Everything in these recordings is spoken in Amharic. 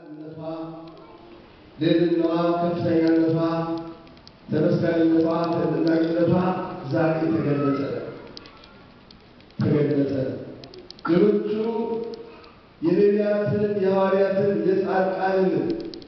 ታላቅነቷ፣ ልዕልናዋ፣ ከፍተኛነቷ፣ ተመስጋኝነቷ፣ ተደናቂነቷ ዛሬ ተገለጸ ተገለጸ። ሌሎቹ የነቢያትን የሐዋርያትን የጻድቃንን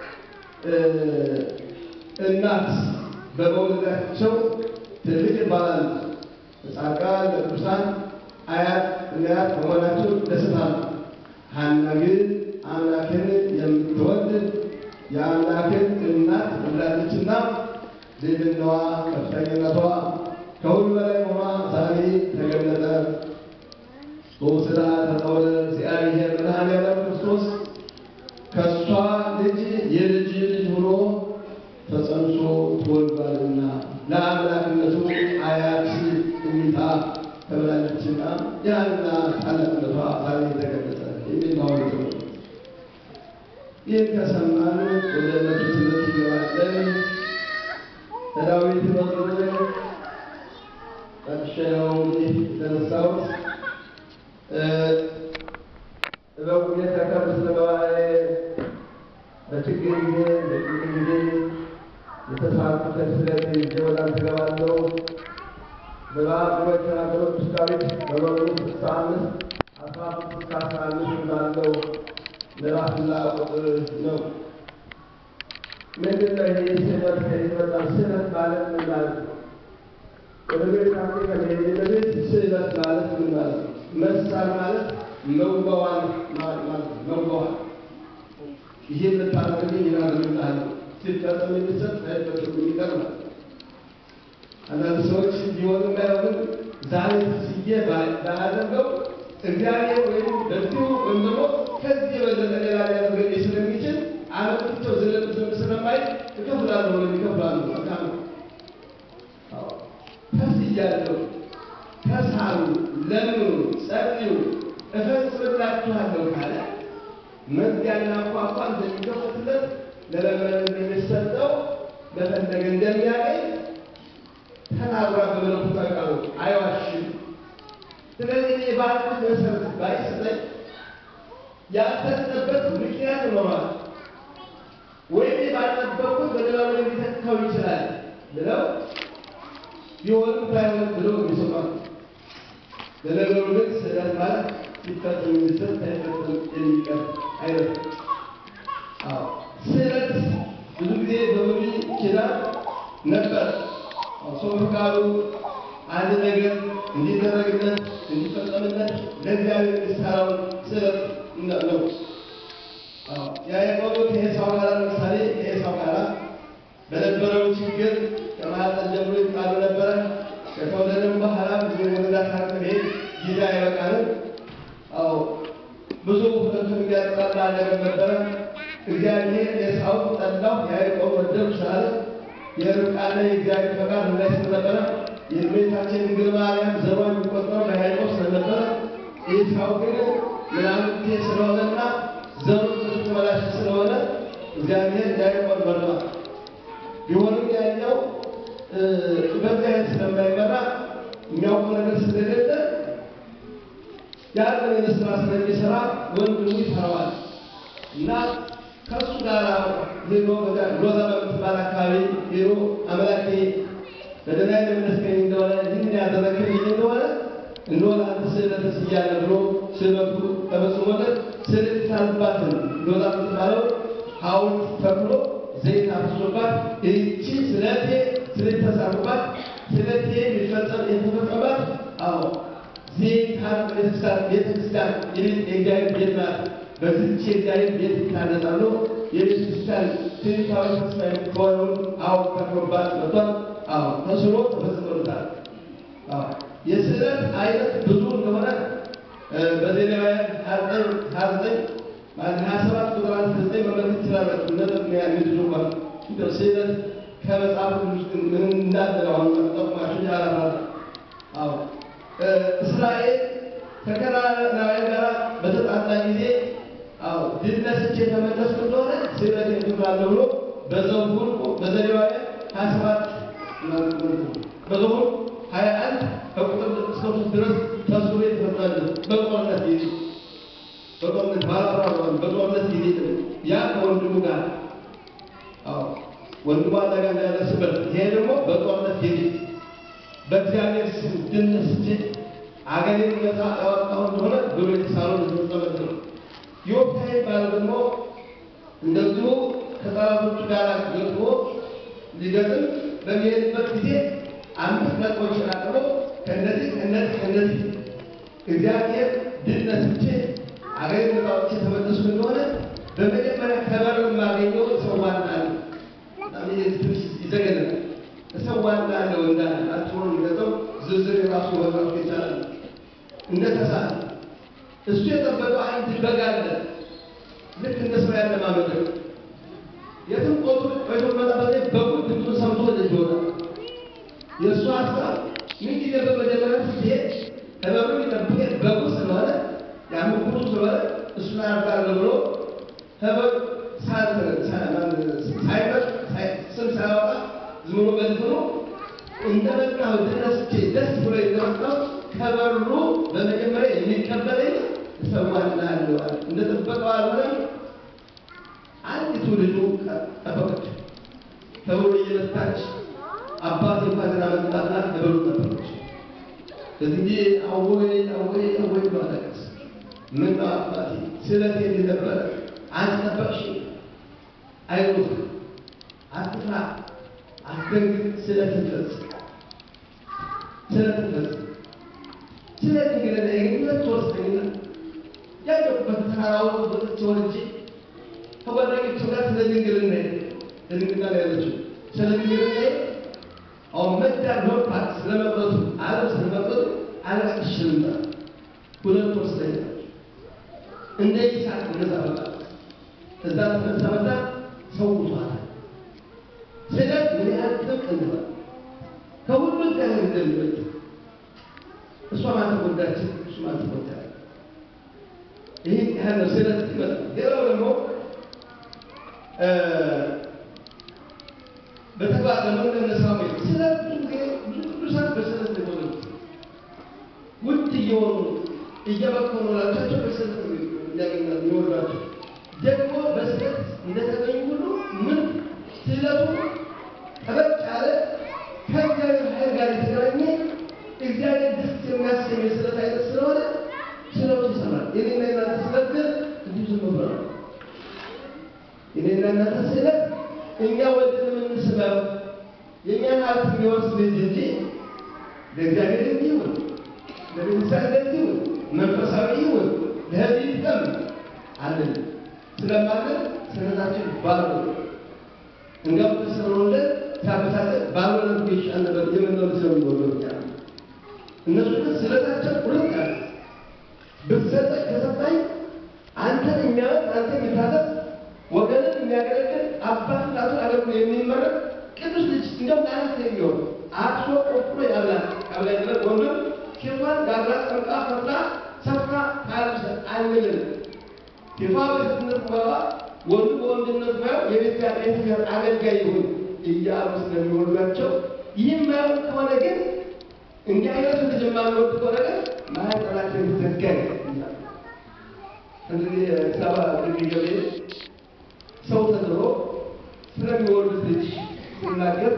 እናት በመውለዳቸው ትልቅ ይባላል። ጻድቃን ለቅዱሳን አያት እናያት በመሆናቸው ደስታ ነው። ሐና ግን አምላክን የምትወልድ የአምላክን እናት ወልዳለችና ልዕልናዋ ከፍተኛነቷ ከሁሉ በላይ ሆኗ ዛሬ ተገለጠ። በውስዳ ተጠወለ እግዚአብሔር መድኃኔዓለም ክርስቶስ ከእሷ ልጅ የልጅ ልጅ ሆኖ ተጸንሶ ተወልዷልና ለአምላክነቱ አያት እሚታ ተብላለችና ያና ታላቅነቷ ዛሬ ተገለጸ የሚል ማወቅ ነው። ይህን ከሰማን ወደ ዕለቱ ትምህርት ይገባለን። ዳዊት መዝሙር ጠቅሼ ነው እንግዲህ የተነሳሁት። እበቁ የተከብ ስለገባኤ በችግር ጊዜ በጭንቅ ጊዜ የተሳኩበት ስለት ይዤ ወዳንተ እገባለሁ። በበዓል ጉባኤ የተናገረው ቅዱስ ዳዊት በመዝሙር ስልሳ አምስት አስራ ሶስት እስከ አስራ አምስት እንዳለው ምዕራፍና ቁጥር ነው። ምንድን ነው ይሄ ስህተት? ከየት መጣ? ስህተት ማለት ምን ማለት ነው? ወደ ቤታችን ከመሄድ በፊት ስህተት ማለት ምን ማለት ነው? መሳል ማለት መዋዋል ማለት ነው። መዋዋል ይሄ የምታደርግልኝ ይናደርግልሃል ሲፈጸም የሚሰጥ ሳይፈጸም የሚቀር ማለት ነው። አንዳንድ ሰዎች ቢሆንም ባይሆንም ዛሬ ስዬ ባያደርገው እግዚአብሔር ወይም በዚሁ ወይም ደግሞ ከዚህ የበለጠ ሌላ ሊያደርገኝ ስለሚችል አመጥቸው ዝለጥ ዝም ስለማይ እከፍላለሁ ወይም ይከፍላሉ። መልካም ነው። ተስያለሁ፣ ተሳሉ፣ ለምኑ፣ ጸልዩ፣ እፈጽምላችኋለሁ ካለ መዝጊያና ቋንቋ እንደሚከፈትለት ለለመነ እንደሚሰጠው ለፈለገ እንደሚያገኝ ተናግሯ በመለኮታዊ ቃሉ አይዋሽም። ስለዚህ እኔ ባልኩት መሰረት ባይሰጠኝ ያልተሰጠበት ምክንያት ይኖራል ወይም ባልጠበቁት በሌላው ላይ ሊተካው ይችላል ብለው ቢሆንም ባይሆንም ብለው የሚሰጧል። ለነገሩ ግን ስህተት ማለት ሲፈጽም የሚሰጥ ሳይፈጽም የሚቀር አይነት አዎ ስህተት ብዙ ጊዜ በብሉይ ኪዳን ነበር። ሰው ፈቃዱ አንድ ነገር እንዲደረግለት እንዲፈጸምለት ለእግዚአብሔር የሚሰራውን ስህተት ነው። ያዕቆብ ከዔሳው ጋር ለምሳሌ ከዔሳው ጋር በነበረው ችግር ከማኅፀን ጀምሮ ይጣሉ ነበረ። ከተወለደም በኋላ ብዙ ወለዳት መሄድ ጊዜ አይበቃንም። አዎ ብዙ ሁለቱን የሚያጠጣላ ነገር ነበረ። እግዚአብሔር ኤሳውን ጠላው፣ ያዕቆብ ወደደው ስላለ የርብቃና የእግዚአብሔር ፈቃድ ላይ ስለነበረ የእመቤታችን ድንግል ማርያም ዘሯ የሚቆጠረው ለያዕቆብ ስለነበረ ኤሳው ግን ምናምንቴ ስለሆነና ዘሩ ብዙ ተመላሽ ስለሆነ እግዚአብሔር ያዕቆብ መርጧል። ቢሆንም ያኛው በዚህ አይነት ስለማይመራ የሚያውቀው ነገር ስለሌለ ያንን አይነት ስራ ስለሚሰራ ወንድሙ ይፈራዋል እና ከእሱ ጋር ሄዶ ሎዛ በምትባል አካባቢ ሄዶ አምላኬ በደህና የመለስከኝ እንደሆነ ይህን ያደረግልኝ እንደሆነ እነሆ ለአንተ ስእለት ተስያለሁ ብሎ ስእለቱ ተፈጽሞለት ስእለት የተሳለባትን ሎዛ የምትባለው ሐውልት ተክሎ ዘይት አፍሶባት ይህቺ ስለቴ ስለት የተሳሉባት ስለቴ የሚፈጸም የተፈጸመባት አዎ ዘይት ሀር ቤተክርስቲያን ቤተክርስቲያን የእግዚአብሔር ቤት ናት። በዚህች የእግዚአብሔር ቤት ይታነጻሉ። የቤተክርስቲያን ትንታዊ ተስፋ ከሆነውን አዎ ተክሎባት መጥቷል። አዎ ተስሎ ተፈጽሞለታል። አዎ የስዕለት አይነት ብዙ እንደሆነ በዜናውያን ሀያ ዘጠኝ ሀያ ሰባት ቁጥር አንድ ዘጠኝ መመለስ ይችላል። ነጥብ የሚያግድ እንኳን እንደው ስዕለት ከመጽሐፍ ውስጥ ምን እንዳለ አሁን ጠቁማችሁ ያላራል። አዎ እስራኤል ከከናናውያን ጋር በተጣላ ጊዜ አዎ ድል ነስቼ የተመለስኩ እንደሆነ ስዕለት የምትባለ ብሎ በዘኍልቍ በዘሌዋውያን ሀያ ሰባት በዘኍልቍ ሀያ አንድ ከቁጥር እስከ ሶስት ድረስ ተስሎ የተፈጸመለት በጦርነት ጊዜ በጦርነት ባላፍራ በጦርነት ጊዜ ያ ከወንድሙ ጋር አዎ ወንድሙ አደጋ እንዳያደርስበት ይሄ ደግሞ በጦርነት ፊት በእግዚአብሔር ስም ድል ነስቼ አገሬን ነፃ ያወጣሁ እንደሆነ ብሎ የተሳለው የተፈጸመለት ነው። ዮፍታሔ ባል ደግሞ እንደዚሁ ከጠላቶቹ ጋር ገጥሞ ሊገጥም በሚሄድበት ጊዜ አምስት ነጥቦችን አቅርቦ ከእነዚህ ከእነዚህ ከእነዚህ እግዚአብሔር ድል ነስቼ አገሬን ነፃ አውጥቼ ተመለስኩ እንደሆነ በመጀመሪያ ከበር የማገኘው እሰዋልሃለሁ። በጣም ይሄ ትንሽ ይዘገናል። እሰዋልሃለሁ እንዳለ አጭሩን የሚገጠው ዝርዝር የራሱ መግለጽ ይቻላል። እንደተሳለ እሱ የጠበቀው አንድ በግ አለ። ልክ እንደ ሰው ያለ ማመድ የትም ቆጡ ቆይቶ መጣበት በጉ ድምፁን ሰምቶ ወደዚህ ይወጣል። የእሱ ሀሳብ ምን ጊዜ በመጀመሪያ ስትሄድ ከበሩ የሚጠብቅ በጉ ስለሆነ ያምኩቱ ስለሆነ እሱን አርጋለሁ ብሎ ከበግ ሳይመጥ ስም ሳያወጣ ዝም ብሎ በልትኖ እንደመጣሁ ድረስቼ ደስ ብሎ እንደመጣሁ ከበሩ በመጀመሪያ የሚቀበለኝ እሰዋልሃለሁ አለ። እንደጠበቀው አልሆነም። አንዲቱ ልጁ ጠበቀች። ከበሩ እየመታች አባት እንኳን ገና መምጣትና ከበሩ ጠበቀች። በዚህ ጊዜ አወይ አወይ አወይ ብሎ አለቀሰ። ምን ነው አባቴ ስለቴ እንዲህ ነበረ፣ አንቺ ጠበቅሽ። አይዞህ፣ አትፍራ፣ አትደንግጥ፣ ስለትን ፈጽም፣ ስለትን ፈጽም። ስለዚህ ግን እኔ ሁለት ወር ስተኛ ያለሁበት ተራራው ወጥቼ ወርጄ ከጓደኞቹ ጋር ስለ ድንግልና ድንግልና ላይ ያለችው ስለ ድንግልና አሁን መዳር ኖርፓት ስለመቅረቱ ዓለም ስለመቅረቱ አለቃቅሽ ልምጣ ሁለት ወር ስተኛ እንደ ይስሐቅ እንደዛ በቃ እዛ ተነሳ መጣ ሰው ቷል ስለት ምን ያህል ጥብቅ እንደሆነ ከሁሉ ጋር እንደሚበልጥ እሷ ማተጎዳችን እሱ ማተጎዳ ይህ ያህል ነው ስለት ይመጣል። ሌላው ደግሞ በተግባር ደግሞ እንደነሳው ስለት ብዙ ጊዜ ብዙ ቅዱሳን በስለት ነው የተወለዱት። ውድ እየሆኑ እየበከኑ ላቻቸው በስለት ነው እንዲያገኛሉ የሚወዷቸው ደግሞ በስለት እንደተገኙ ሁሉ ምን ስለቱ ጠበቅ ያለ ከእግዚአብሔር ኃይል ጋር የተገናኘ እግዚአብሔር ደስ የሚያሰኝ የስለት አይነት ስለሆነ ስለቱ ይሰራል። የኔና የናንተ ስለት ግን እንዲሁ ዝም ብሎ ነው። የኔና የናንተ ስለት እኛ ወድን የምንስበው የእኛን ሀብት የሚወርስ ልጅ እንጂ ለእግዚአብሔር እንዲሁን ለቤተሰብ እንደዚሁን መንፈሳዊ ይሁን ለህዝብ ይጥቀም አለን ስለማለን ስለታችን ባሉ እንዲያውም ተሰብሮለት ሲያበሳጨን ባልሆነ ይሻል ነበር የምንለው ስለሚወደው ያለ እነሱ ግን ስለታቸው ሁለት ያለ ብትሰጠኝ ከሰጣኝ አንተን የሚያወጥ አንተ የሚታዘዝ ወገንን የሚያገለግል አባት እናቱን አገልግሎ የሚመረቅ ቅዱስ ልጅ እንደውም ለአነት የሚሆን አክሶ ቆፍሮ ያብላል ያብላ ይበል ወንድም ሴቷን ጋግራ ጠምቃ ፈትላ ሰፍራ ታያለች አንልም። ሴቷ በሴትነት ሙያዋ ወንዱ በወንድነት ሙያው የቤት ቤተክርስቲያን አገልጋይ ይሁን እያሉ ስለሚወዷቸው ይህም ማየው ከሆነ ግን እንዲህ አይነቱ ልጅ የማንወድ ከሆነ ግን ማህፀናችን ይዘጋል ይላል። እንግዲህ ሰባ ግቢ ገብርኤል ሰው ተድሮ ስለሚወዱት ልጅ ሲናገር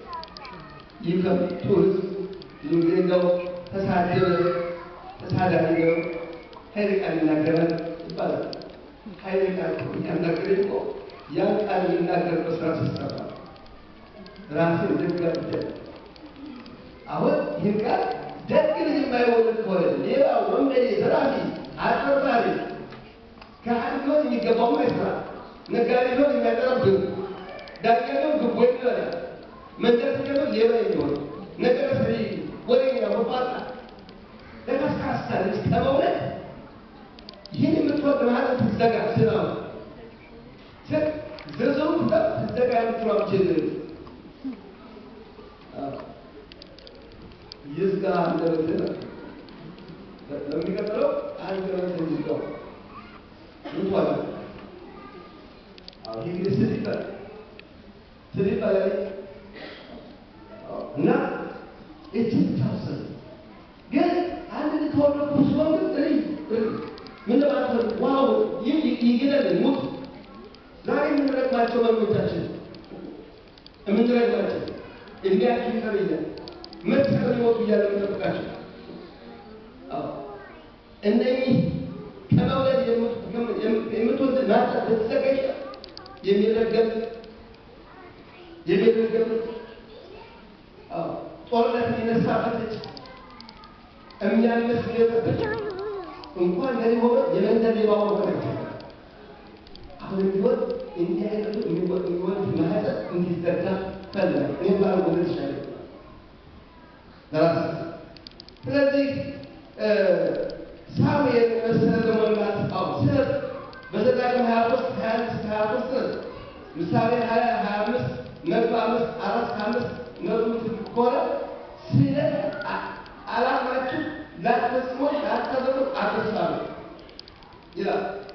ይከብቱ ህዝብ እንግዲህ እንደው ተሳደበ ተሳዳቢ ነው ኃይለ ቃል ይናገራል ይባላል። ኃይለ ቃል ያናገረ እኮ ያን ቃል የሚናገርበት ስራ ሲሰራ ራስን ደግ አድርገህ አሁን ይህን ቃል ደግ ልጅ የማይወልድ ከሆነ ሌላ ወንበዴ፣ ዘራፊ፣ አጭበርባሪ ካህን ሊሆን የሚገባው አይስራ፣ ነጋዴ ሊሆን የሚያቀረብህ፣ ዳኛ ሊሆን ግቦ ይበላል፣ መንደርተኛ ሊሆን ሌባ የሚሆን ነገረ ሰሪ፣ ወሬኛ፣ መቋጣ ለካስካሳ ልጅ ከመውለድ ይህን የምትወድ ማለት ትዘጋ ስራ ዝርዝሩ ትዘጋ የምትለው ችግር ይዝጋ እንደምትል በሚቀጥለው አንድ ረት ይዝጋው ይቷል። ይህ እንግዲህ ስል ይባላል ስል ይባላል እና እችን ታውሰን ግን አንድ ተወለድኩ ሲሆን ግን እይ ምን ለማለት ዋው ይህ ይግደል ሙት ዛሬ ምን የምንሰቅላቸው መሪዎቻችን የምንረግማቸው እድሜያችሁ ይቀር እያለ መቼ ነው ሊሞቱ እያለ የምንጠብቃቸው እነኚህ ከመውለድ የምትወልድ ናት ብትዘገይ የሚረገም የሚረገም ጦርነት የነሳበት ልጅ የሚያምስ ሊወጠበት እንኳን ለሊሆነ የመንደር ሌባ ሆኖ አሁን ቢሆን እንዲህ አይነቱ የሚወልድ ማህፀን እንዲዘጋ ፈለግ እኔ ባለ ወለድ ይሻለ ለራስ ስለዚህ ሳሙኤል መሰለ ለመሙላት አው ስለ በዘዳግም ሀያ ሶስት ሀያ አምስት ሀያ ሶስት ምሳሌ ሀያ ሀያ አምስት መቶ አምስት አራት ከአምስት መቶ ከሆነ ስለ አላማችሁ ላትፈጽሞ ላታደርጉ አትሳሉ ይላል።